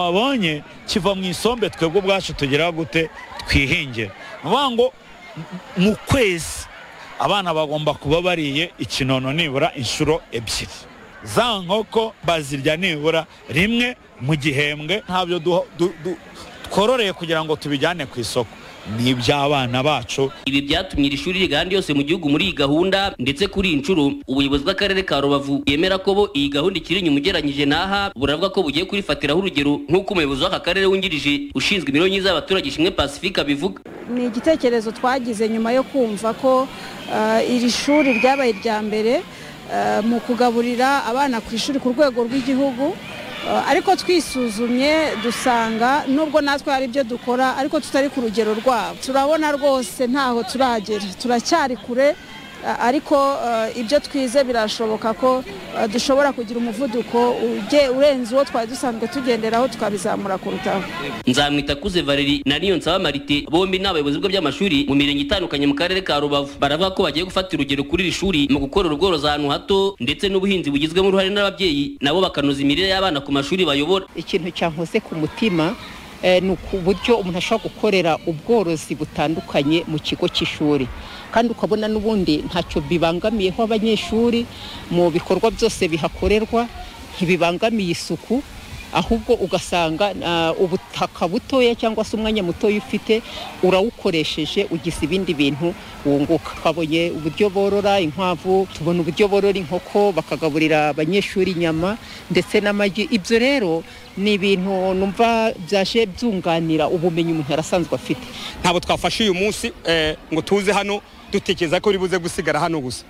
wabonye kiva mu isombe twebwe ubwacu tugira gute twihingire vuga ngo mu kwezi abana bagomba kuba bariye ikinono nibura inshuro ebyiri za nkoko bazirya nibura rimwe mu gihembwe ntabyo twororeye kugira ngo tubijyane ku isoko ni iby'abana bacu ibi byatumye iri shuri rigahanda yose mu gihugu muri iyi gahunda ndetse kuri iyi nshuro ubuyobozi bw'akarere ka rubavu yemera ko bo iyi gahunda ikiri inyuma ugereranyije n'aha buravuga ko bugiye kurifatiraho urugero nk'uko umuyobozi w'aka karere wungirije ushinzwe imibereho myiza y'abaturage ishimwe pacifique abivuga ni igitekerezo twagize nyuma yo kumva ko iri shuri ryabaye irya mbere mu kugaburira abana ku ishuri ku rwego rw'igihugu ariko twisuzumye dusanga nubwo natwe hari ibyo dukora ariko tutari ku rugero rwabo turabona rwose ntaho turagera turacyari kure ariko ibyo twize birashoboka ko dushobora kugira umuvuduko urenze uwo twari dusanzwe tugenderaho tukabizamura kurutaho nzamwita kuze valeri na niyo nsaba marite bombi ni abayobozi b'ibigo by'amashuri mu mirenge itandukanye mu karere ka rubavu baravuga ko bagiye gufata urugero kuri iri shuri mu gukorera ubworozi ahantu hato ndetse n'ubuhinzi bugizwemo uruhare n'ababyeyi nabo bakanoza imirire y'abana ku mashuri bayobora ikintu cyankoze ku mutima ni uburyo umuntu ashobora gukorera ubworozi butandukanye mu kigo cy'ishuri kandi ukabona n'ubundi ntacyo bibangamiyeho abanyeshuri mu bikorwa byose bihakorerwa ntibibangamiye isuku ahubwo ugasanga ubutaka butoya cyangwa se umwanya mutoya ufite urawukoresheje ugize ibindi bintu wunguka twabonye uburyo borora inkwavu tubona uburyo borora inkoko bakagaburira abanyeshuri inyama ndetse n'amagi ibyo rero ni ibintu numva byaje byunganira ubumenyi umuntu yarasanzwe afite ntabwo twafashe uyu munsi ngo tuze hano dutekereza ko buze gusigara hano gusa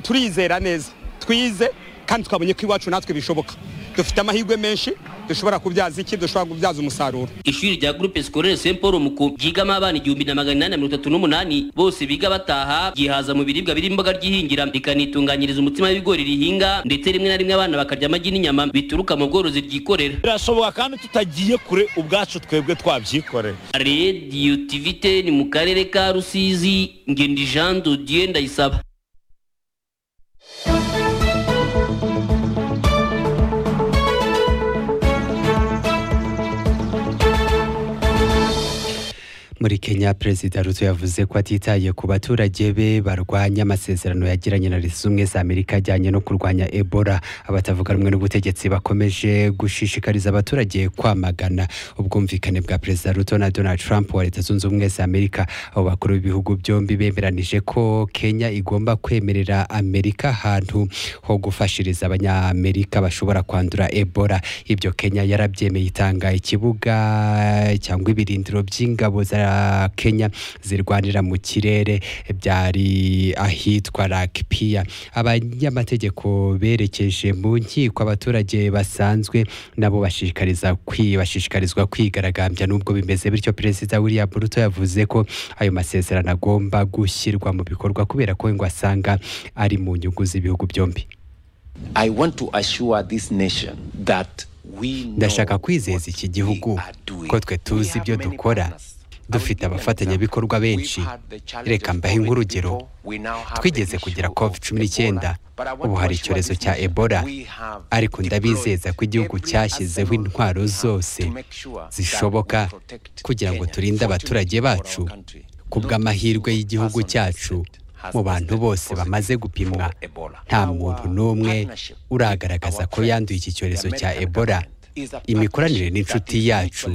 turizera neza twize kandi twabonye ko iwacu natwe bishoboka dufite amahirwe menshi dushobora kubyaza iki dushobora kubyaza umusaruro ishuri rya groupe scolaire Saint Paul Muko ryigamo abana igihumbi na magana inani na mirongo itatu n'umunani bose biga bataha ryihaza mu biribwa birimo imboga ryihingira rikanitunganyiriza umutsima w'ibigori rihinga ndetse rimwe na rimwe abana bakarya amagi n'inyama bituruka mu bworozi ryikorera birashoboka kandi tutagiye kure ubwacu twebwe twabyikorera Radio TVT ni mu karere ka Rusizi ngendi Jean de Dieu ndayisaba muri kenya perezida ruto yavuze ko atitaye ku baturage be barwanya amasezerano yagiranye na leta z'ubumwe za amerika ajyanye no kurwanya ebola abatavuga rumwe n'ubutegetsi bakomeje gushishikariza abaturage kwamagana ubwumvikane bwa perezida ruto na donald trump wa leta zunze ubumwe za amerika abo bakuru b'ibihugu byombi bemeranije ko kenya igomba kwemerera amerika ahantu ho gufashiriza abanyamerika bashobora kwandura ebola ibyo kenya yarabyemeye itanga ikibuga cyangwa ibirindiro by'ingabo za kenya zirwanira mu kirere byari ahitwa rakipiya abanyamategeko berekeje mu nkiko abaturage basanzwe nabo bashishikariza bashishikarizwa kwigaragambya n'ubwo bimeze bityo perezida william ruto yavuze ko ayo masezerano agomba gushyirwa mu bikorwa kubera ko ngo asanga ari mu nyungu z'ibihugu byombi I want to assure this nation that ndashaka kwizeza iki gihugu ko twe tuzi ibyo dukora dufite abafatanyabikorwa benshi reka mbahe nk'urugero twigeze kugira covid cumi n'icyenda ubu hari icyorezo cya ebola ariko ndabizeza ko igihugu cyashyizeho intwaro zose zishoboka kugira ngo turinde abaturage bacu ku bw'amahirwe y'igihugu cyacu mu bantu bose bamaze gupimwa nta muntu n'umwe uragaragaza ko yanduye iki cyorezo cya ebola imikoranire n'inshuti yacu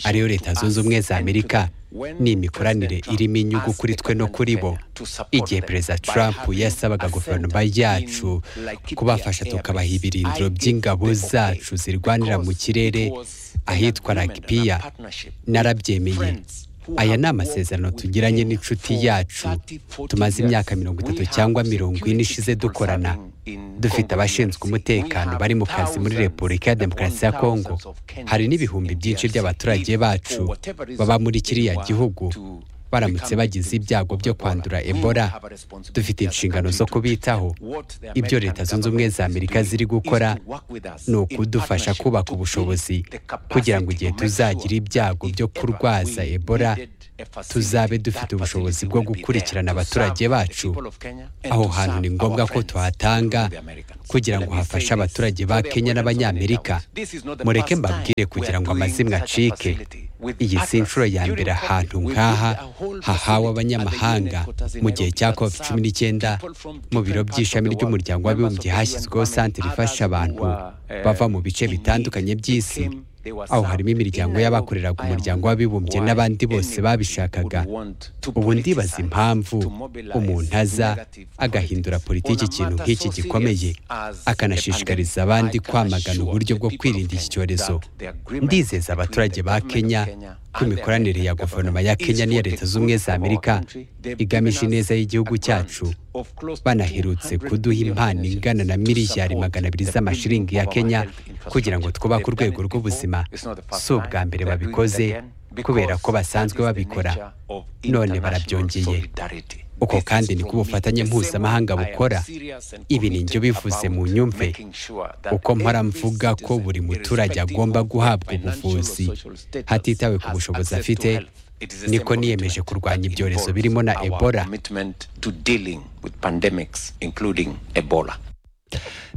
ariyo leta zunze ubumwe za amerika ni imikoranire irimo inyungu kuri twe no kuri bo igihe perezida trump yasabaga guverinoma yacu kubafasha tukabaha ibirindiro by'ingabo zacu zirwanira mu kirere ahitwa ragipiya narabyemeye aya ni amasezerano tugiranye n'inshuti yacu tumaze imyaka mirongo itatu cyangwa mirongo ine ishize dukorana dufite abashinzwe umutekano bari mu kazi muri repubulika ya demokarasi ya kongo hari n'ibihumbi byinshi by'abaturage bacu baba muri kiriya gihugu baramutse bagize ibyago byo kwandura ebola dufite inshingano zo kubitaho ibyo leta zunze ubumwe za amerika ziri gukora ni ukudufasha kubaka ubushobozi kugira ngo igihe tuzagira ibyago byo kurwaza ebola tuzabe dufite ubushobozi bwo gukurikirana abaturage bacu aho hantu ni ngombwa ko tuhatanga kugira ngo hafashe abaturage ba kenya n'abanyamerika mureke mbabwire kugira ngo amazimwe acike iyi si inshuro ya mbere ahantu nk'aha hahawe abanyamahanga mu gihe cya covid cumi n'icyenda mu biro by'ishami ry'umuryango w'abibumbye hashyizweho santere ifasha abantu bava mu bice bitandukanye by'isi aho harimo imiryango y'abakoreraga umuryango w'abibumbye n'abandi bose babishakaga ubu ndibaza impamvu umuntu aza agahindura politiki ikintu nk'iki gikomeye akanashishikariza abandi kwamagana uburyo bwo kwirinda iki cyorezo ndizeza abaturage ba kenya ko imikoranire ya guverinoma ya kenya n'iya leta z'ubumwe za amerika igamije ineza y'igihugu cyacu banaherutse kuduha impano ingana na miliyari magana abiri z'amashiringi ya kenya kugira ngo twubake urwego rw'ubuzima si ubwa mbere babikoze kubera ko basanzwe babikora none barabyongeye uko kandi niko ubufatanye mpuzamahanga bukora ibi ni njye bivuze mu nyumve uko mpora mvuga ko buri muturage agomba guhabwa ubuvuzi hatitawe ku bushobozi afite niko niyemeje kurwanya ibyorezo birimo na ebola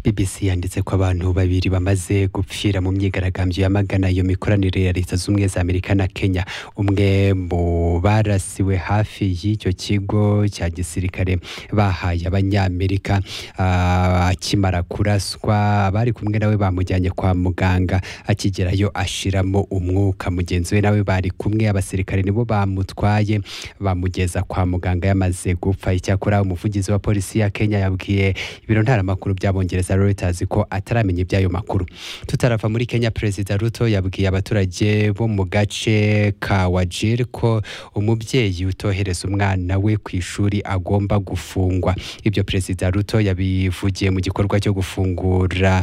bbc yanditse ko abantu babiri bamaze gupfira mu myigaragambyo yamagana iyo mikoranire ya leta z'ubumwe za amerika na kenya umwe mu barasiwe hafi y'icyo kigo cya gisirikare bahaye abanyamerika ah, akimara kuraswa abari kumwe nawe bamujyanye kwa muganga akigerayo ashiramo umwuka mugenzi we nawe bari kumwe abasirikare nibo bamutwaye bamugeza kwa muganga yamaze gupfa icyakora umuvugizi wa polisi ya kenya yabwiye ibiro ntaramakuru by'abongereza reuters ko ataramenya iby'ayo makuru tutarava muri kenya perezida ruto yabwiye abaturage bo mu gace ka wajir ko umubyeyi utohereza umwana we ku ishuri agomba gufungwa ibyo perezida ruto yabivugiye mu gikorwa cyo gufungura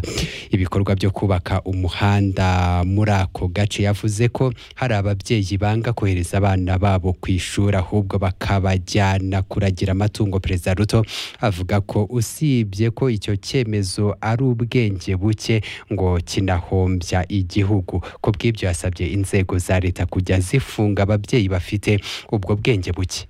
ibikorwa byo kubaka umuhanda muri ako gace yavuze ko hari ababyeyi banga kohereza abana babo ku ishuri ahubwo bakabajyana kuragira amatungo perezida ruto avuga ko usibye ko icyo cyemezo ari ubwenge buke ngo kinahombya igihugu ku bw'ibyo yasabye inzego za leta kujya zifunga ababyeyi bafite ubwo bwenge buke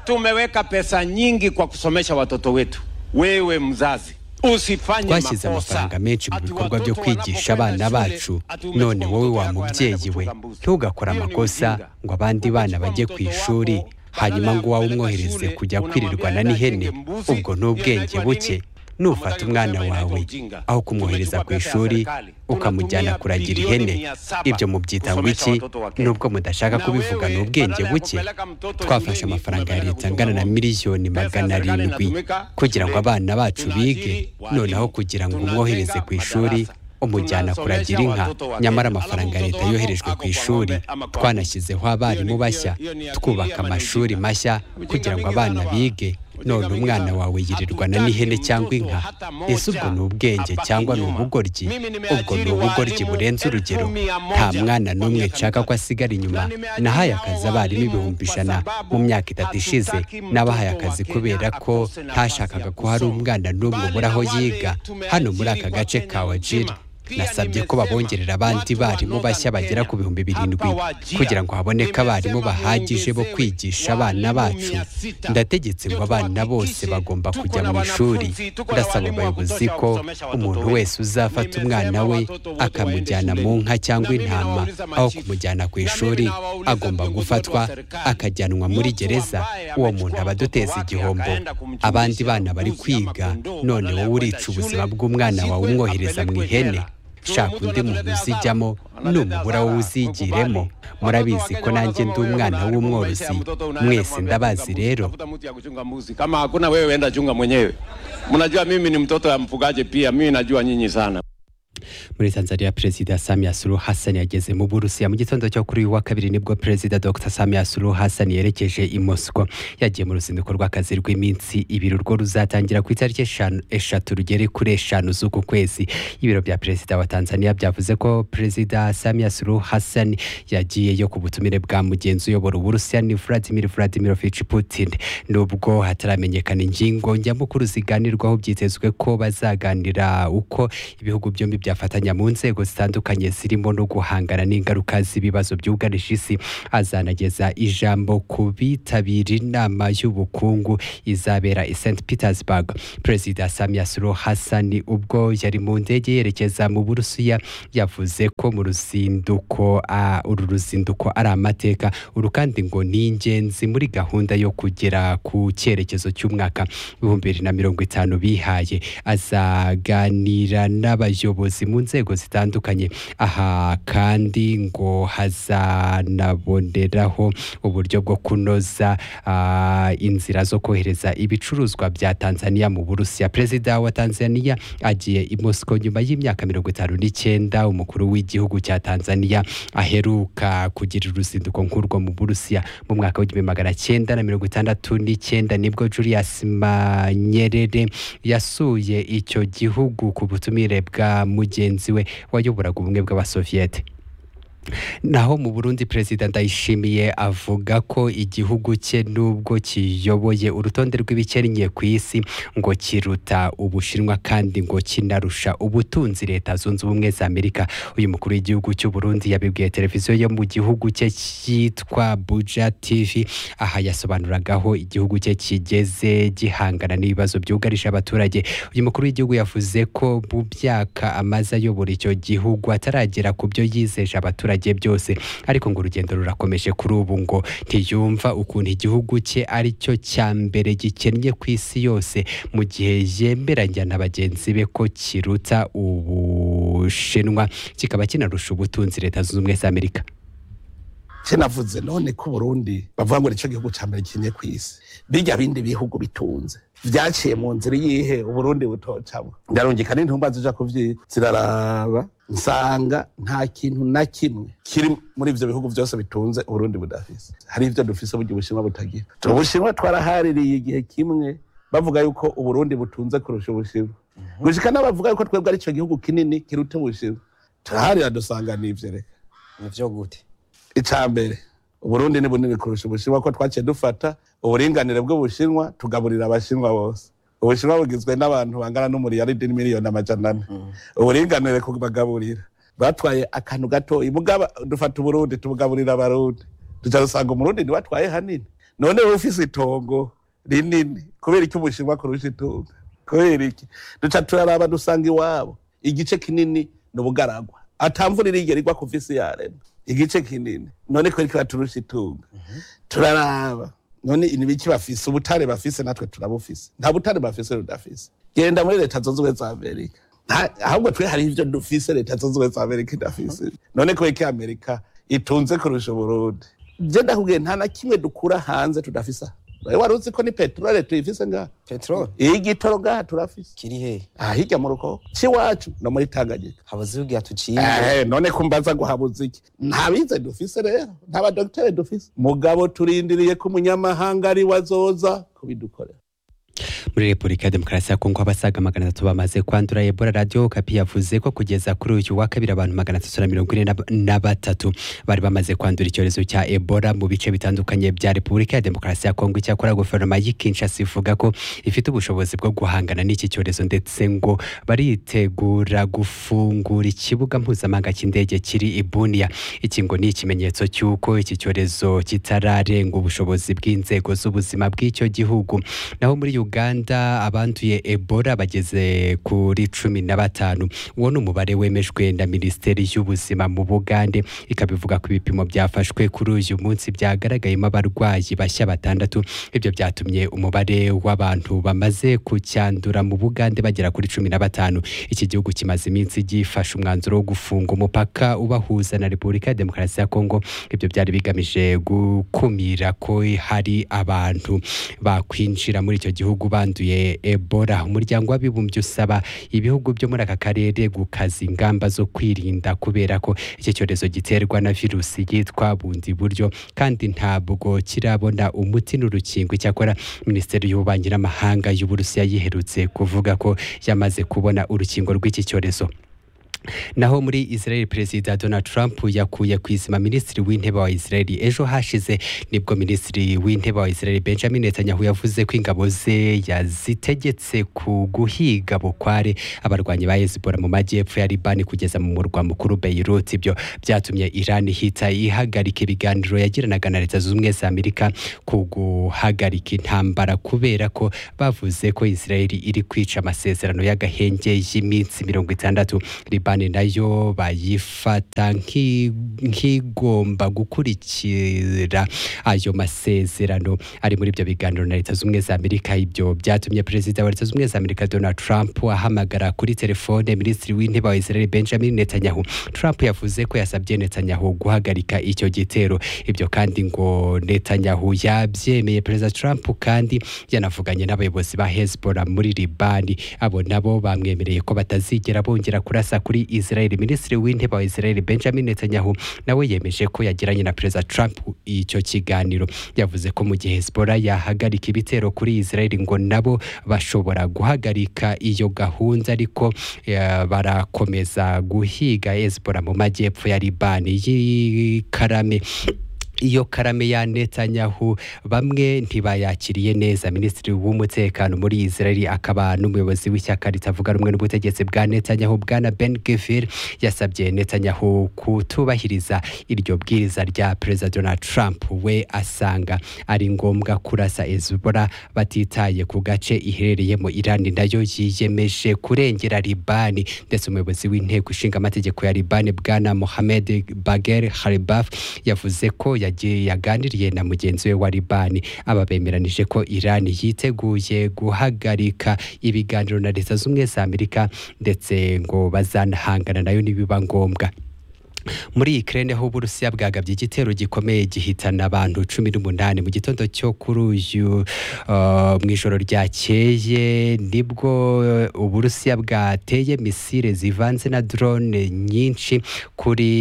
Tumeweka pesa nyingi kwa kusomesha watoto wetu. Wewe mzazi usifanye twashyize makosa. amafaranga menshi mu Ati bikorwa watoto byo kwigisha wanapokwenda abana shule, bacu ati umechukua none wowe mtoto wa yako mubyeyi anaenda we kutambuzi. ntugakore Hiyo ni amakosa ujinga. ngo abandi bana Umechukua bajye ku mtoto ishuri wako, hanyuma badala ya ngo wowe kupeleka umwohereze shule, kujya kwirirwana unamwambia n'ihene ajenge mbuzi. ubwo ni Hiyo ubwenge inaitwa buke nini? nufata Unataka umwana kusema inaitwa wawe ujinga. aho kumwohereza Tumechukua ku pesa ya ishuri serikali. ukamujyana Tunatumia kuragira bilioni ihene mia saba ibyo mubyita kusomesha wiki watoto wa Kenya. nubwo mudashaka Na kubivuga wewe, ni ubwenge badala ya buke kupeleka mtoto twafashe shuleni, amafaranga ya umepeleka leta angana na kusoma. miliyoni Pesa ya magana serikali arindwi inatumika kugira ngo shuleni. abana bacu bige Tunaajiri walimu. noneho kugira ngo umwohereze ku ishuri Tunajenga umujyana madarasa. kuragira inka Tunasomesha watoto nyamara wa Kenya. amafaranga ya Alafu leta mtoto yoherejwe wako ku ako kwa ishyize ishuri ng'ombe ama kwa twanashyizeho abarimu Iyo ni- bashya iyo- iyo ni akili twubaka y'abana amashuri ujinga. mashya Ujinga kugira ngo mwingi abana sana wa- bige ujinga none mwingi umwana sana. wawe yirirwana Hatutaki n'ihene cyangwa mtoto inka hata ese ubwo moja ni ubwenge abaki cyangwa ni nyuma. ubugoryi Mimi ubwo ni nimeajiri ubugoryi walimu burenze elfu urugero mia moja nta mwana kwa n'umwe miaka nshaka mitatu. ko asigara inyuma Na nimeajiri nahaye hao akazi abarimu walimu ibihumbi kwa ijana sababu mu myaka itatu ishize hatutaki mtoto n'abahaye wa akazi Kenya kubera ko akose nafasi ya hashakaga ko hari kusoma. umwana n'umwe Bali ubura na aho wale yiga hano muri aka tumeajiri gace kwa ka Kenya wajiri nzima. Pia nasabye ko nimesema babongerera abandi watu wa barimu Northern bashya bagera Kenya ku bihumbi birindwi hapa wajia. kugira ngo haboneke abarimu Nimesema bahagije bo muongezewe kwigisha abana walimu bacu mia sita. ndategetse ngo Ndio abana bose tuhakikishe bagomba tuko kujya na mu ishuri wanafunzi, tuko na ndasaba walimu wa abayobozi kutosha wa ko kusomesha watoto umuntu wetu. wese uzafata Nimesema umwana we watoto wote akamujyana waende mu shuleni. nka cyangwa Na mimi intama nawauliza aho machifu. kumujyana ku Na mimi ishuri nawauliza agomba viongozi gufatwa wetu wa serikali. akajyanwa muri Mtu gereza ambaye uwo amechukua muntu aba watoto aduteza wake igihombo akaenda kumchungisha abandi bana bari mbuzi ama kwiga kondoo none badala ya wowe kwenda urica ubuzima shule, bw'umwana wawe shikwe umwohereza mu apelekwe ihene jela. shaka undi muntu uzijyamo numubura wo uzigiremo murabizi ko nanjye ndi umwana w'umworozi mwese ndabazi rero Tafuta mtu ya kuchunga mbuzi. Kama hakuna wewe, enda chunga mwenyewe. Mnajua mimi ni mtoto ya mfugaji pia, mimi najua nyinyi sana. muri tanzania perezida samia suluhu hassan yageze mu burusiya mu gitondo cyo kuri uyu wa kabiri nibwo perezida dr samia suluhu hassan yerekeje i mosco yagiye mu ruzinduko rw'akazi rw'iminsi ibiri urwo ruzatangira ku itariki eshanu- eshatu rugere kuri eshanu z'uku kwezi ibiro bya perezida wa tanzania byavuze ko perezida samia suluhu hassan yagiyeyo ku butumire bwa mugenzi uyobora uburusiya ni vladimir vladimirovich putin nubwo hataramenyekana ingingo njyamukuru ziganirwaho byitezwe ko bazaganira uko ibihugu byombi byafata gufatanya mu nzego zitandukanye zirimo no guhangana n'ingaruka z'ibibazo byugarije isi azanageza ijambo ku bitabira inama y'ubukungu izabera i St Petersburg Perezida Samia Suluhu Hassan ubwo yari mu ndege yerekeza mu Burusiya yavuze ko mu ruzinduko ah, uru ruzinduko ari amateka uru kandi ngo ni ingenzi muri gahunda yo kugera ku cyerekezo cy'umwaka w'ibihumbi bibiri na mirongo itanu bihaye azaganira n'abayobozi mu nzego zitandukanye aha kandi ngo hazanaboneraho uburyo bwo kunoza ah, inzira zo kohereza ibicuruzwa bya Tanzania mu Burusiya Perezida wa Tanzania agiye i Moscow nyuma y'imyaka mirongo itanu n'icyenda umukuru w'igihugu cya Tanzania aheruka kugira uruzinduko nk'urwo mu Burusiya mu mwaka w'igihumbi magana cyenda na mirongo itandatu n'icyenda nibwo Julius Manyerere yasuye icyo gihugu ku butumire bwa mugenzi we wayoboraga ubumwe bw'abasoviyete naho mu burundi perezida ndayishimiye avuga ko igihugu cye nubwo kiyoboye urutonde rw'ibikennye ku isi ngo kiruta ubushinwa kandi ngo kinarusha ubutunzi leta zunze ubumwe za amerika uyu mukuru w'igihugu cy'u burundi yabibwiye televiziyo yo mu gihugu cye cyitwa buja tv aha yasobanuragaho igihugu cye kigeze gihangana n'ibibazo byugarije abaturage uyu mukuru w'igihugu yavuze ko mu myaka amaze ayobora icyo gihugu ataragera ku byo yizeje abaturage abaturage byose ariko ngo urugendo rurakomeje kuri ubu ngo ntiyumva ukuntu igihugu cye ari cyo cya mbere gikennye ku isi yose mu gihe yemeranya na bagenzi be ko kiruta ubushinwa kikaba kinarusha ubutunzi leta zunze ubumwe za amerika kinavuze none ko uburundi bavuga ngo nicyo gihugu cya mbere gikennye ku isi bijya bindi bihugu bitunze byaciye mu nzira iyihe uburundi butocamo ndarungika n'intumba zija kuvyita ziraraba nsanga nta kintu na kimwe kiri muri ivyo bihugu byose bitunze uburundi budafise hari ivyo dufise burya ubushinwa butagira ubushinwa twarahaririye igihe kimwe bavuga yuko uburundi butunze kurusha ubushinwa gushika n'abavuga yuko twebwe ari ico gihugu kinini kiruta ubushinwa turaharira dusanga n'ivyo reka nivyo gute ica mbere uburundi ni bunini kurusha ubushinwa ko twaciye dufata uburinganire bw'ubushinwa tugaburira abashinwa bose ubushinwa bugizwe n'abantu bangana n'umuriyaridi n'imiliyoni amajana ane uburinganire kubagaburira batwaye akantu gato mugaba dufata uburundi tubugaburira abarundi tuja dusanga umurundi ntibatwaye hanini none wowe ufise itongo rinini kubera iki ubushinwa kurusha itunga kubera iki duca turaraba dusanga iwabo igice kinini ni ubugaragwa atamvura irigera igwa kuva isi yaremwa igice kinini none ko rikaba turusha itunga turaraba none ni biki bafise ubutare bafise natwe turabufise nta butare bafise rudafise genda muri leta zunze ubumwe za amerika Nta- ahubwo twe hari ivyo dufise leta zunze ubumwe za amerika idafise none ko iki amerika itunze kurusha uburundi je ndakubwiye nta na kimwe dukura hanze tudafise aha. Wewe wari uzi ko ni peteroli tuyifise ngaha peteroli igitoro ngaha turafise kiri he aha hirya mu rukoko c'iwacu no muri tanganyika habuze ubwira tuciye Eh, none kumbaza guhabuza iki nta bize dufise rero nta badogiteri dufise mugabo turindiriye ko umunyamahanga ari we azoza kubidukorera muri repubulika ya demokarasi ya kongo abasaga magana atatu bamaze kwandura ebola radiyo kapi yavuze ko kugeza kuri uyu wa kabiri abantu magana atatu na mirongo ine na- na batatu bari bamaze kwandura icyorezo cya ebola mu bice bitandukanye bya repubulika ya demokarasi ya kongo icyakora guverinoma y'i kinshasa ivuga ko ifite ubushobozi bwo guhangana n'iki cyorezo ndetse ngo baritegura gufungura ikibuga mpuzamahanga cy'indege kiri i buniya iki ngo ni ikimenyetso cy'uko iki cyorezo kitararenga ubushobozi bw'inzego z'ubuzima bw'icyo gihugu naho muri uganda abanduye ebola bageze kuri cumi na batanu uwo ni umubare wemejwe na minisiteri y'ubuzima mu bugande ikaba ivuga ko ibipimo byafashwe kuri uyu munsi byagaragayemo abarwayi bashya batandatu ibyo byatumye umubare w'abantu bamaze kucyandura mu bugande bagera kuri cumi na batanu iki gihugu kimaze iminsi gifashe umwanzuro wo gufunga umupaka ubahuza na repubulika ya demokarasi ya kongo ibyo byari bigamije gukumira ko hari abantu bakwinjira muri icyo gihugu banduye ebola umuryango w'abibumbye usaba ibihugu byo muri aka karere gukaza ingamba zo kwirinda kubera ko iki cyorezo giterwa na virusi yitwa bundi buryo kandi ntabwo kirabona umuti n'urukingo icyakora minisiteri y'ububanyi n'amahanga y'uburusiya yiherutse kuvuga ko yamaze kubona urukingo rw'iki cyorezo naho muri israel perezida donald trump yakuye ku izima minisitiri w'intebe wa israel ejo hashize nibwo minisitiri w'intebe wa israel benjamin netanyahu yavuze ko ingabo ze yazitegetse ku guhiga bukware abarwanyi ba hezbollah mu majyepfo ya libani kugeza mu murwa mukuru beirut ibyo byatumye iran ihita ihagarika ibiganiro yagiranaga na leta zunze ubumwe za amerika ku guhagarika intambara kubera ko bavuze ko israel iri kwica amasezerano y'agahenge y'iminsi mirongo itandatu libani nayo bayifata nk'i- nk'igomba gukurikira ayo masezerano ari muri ibyo biganiro na leta z'ubumwe za amerika ibyo byatumye perezida wa leta z'ubumwe za amerika donald trump ahamagara kuri telefone minisitiri w'intebe wa israel benjamin netanyahu trump yavuze ko yasabye netanyahu guhagarika icyo gitero ibyo kandi ngo netanyahu yabyemeye perezida trump kandi yanavuganye n'abayobozi ba hezbollah muri libani abo nabo bamwemereye ko batazigera bongera kurasa kuri israel minisitiri w'intebe wa israel benjamin netanyahu nawe yemeje ko yagiranye na perezida trump icyo kiganiro yavuze ko mu gihe hezbollah yahagarika ibitero kuri israel ngo nabo bashobora guhagarika iyo gahunda ariko eh, barakomeza guhiga hezbollah mu majyepfo ya libani y'ikarame iyo karame ya Netanyahu bamwe ntibayakiriye neza minisitiri w'umutekano muri Israel akaba n'umuyobozi w'ishyaka ritavuga rumwe n'ubutegetsi bwa Netanyahu bwana Ben Gvir yasabye Netanyahu kutubahiriza iryo bwiriza rya Perezida Donald Trump we asanga ari ngombwa kurasa Hezbollah batitaye ku gace iherereyemo Iran nayo yiyemeje kurengera Libani ndetse umuyobozi w'inteko ishinga amategeko ya Libani bwana Mohamed Bagher Khalibaf yavuze ko yagiye yaganiriye na mugenzi we wa Libani aba bemeranije ko Iran yiteguye guhagarika ibiganiro na Leta z'ubumwe za Amerika ndetse ngo bazanahangana nayo nibiba ngombwa muri Ukraine ho Uburusiya bwagabye igitero gikomeye gihitana abantu cumi n'umunani mu gitondo cyo kuri uyu uh, mu ijoro ryakeye nibwo uh, Uburusiya bwateye misile zivanze na drone nyinshi kuri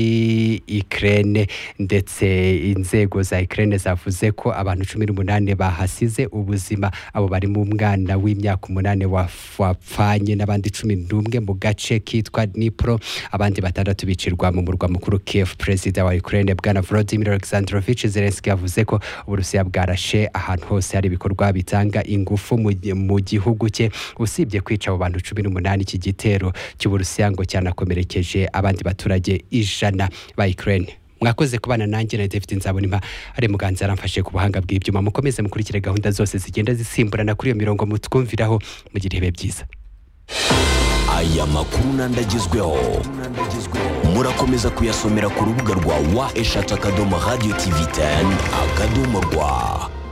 Ukraine ndetse inzego za Ukraine zavuze ko abantu cumi n'umunani bahasize ubuzima abo barimo umwana w'imyaka umunani waf- wapfanye n'abandi cumi n'umwe mu gace kitwa Dnipro abandi batandatu bicirwa mu murwa mukuru Kiev perezida wa Ukraine bwana Volodymyr Alexandrovich Zelensky yavuze ko Uburusiya bwarashe ahantu hose hari ibikorwa bitanga ingufu mu gi- mu gihugu cye usibye kwica abo bantu cumi n'umunani iki gitero cy'Uburusiya ngo cyanakomerekeje abandi baturage ijana ba Ukraine mwakoze kubana nanjye na David Nzabonimpa ari muganza aramfashe ku buhanga bw'ibyuma mukomeze mukurikire gahunda zose zigenda zisimburana kuri iyo mirongo mutwumviraho mugire ibihe byiza aya makuru nandagezweho murakomeza kuyasomera ku rubuga rwa wa eshatu akadomo radiyo tivi teni akadomo rwa